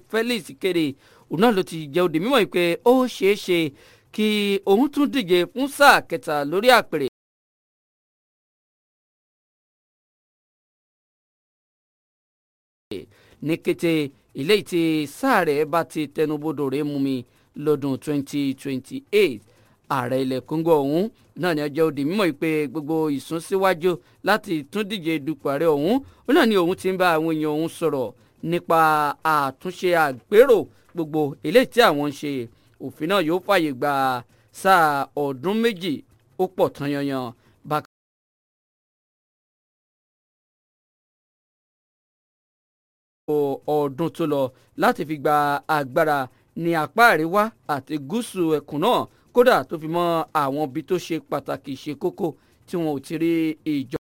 Felix kéde òun náà ló ti jẹ́ òde mímọ́ pé ó ṣeé ṣe kí òun tún díje fún sáà kẹta lórí àpèrè. ní kété ilé tí sáà rẹ̀ bá ti tẹnubodò rẹ̀ mú mi lọ́dún 2028 ààrẹ ilẹ̀ Congo ọ̀hún náà ni ọjọ́ òdì mímọ́ pé gbogbo ìsúnsíwájú láti tún díje dupò ààrẹ ọ̀hún ó náà ni òun ti ń bá àwọn èèyàn òun sọ̀rọ̀ nípa àtúnṣe àgbérò gbogbo eléyìí tí àwọn ń ṣe òfin náà yóò fààyè gba sáà ọdún méjì ó pọ̀ tán yanyan bákan. ọdún tó lọ láti fi gba agbára ní apá àríwá àti gúúsù ẹkùn náà kódà tó fi mọ́ àwọn ibi tó ṣe pàtàkì ṣe kókó tí wọn ò ti rí ìjọba.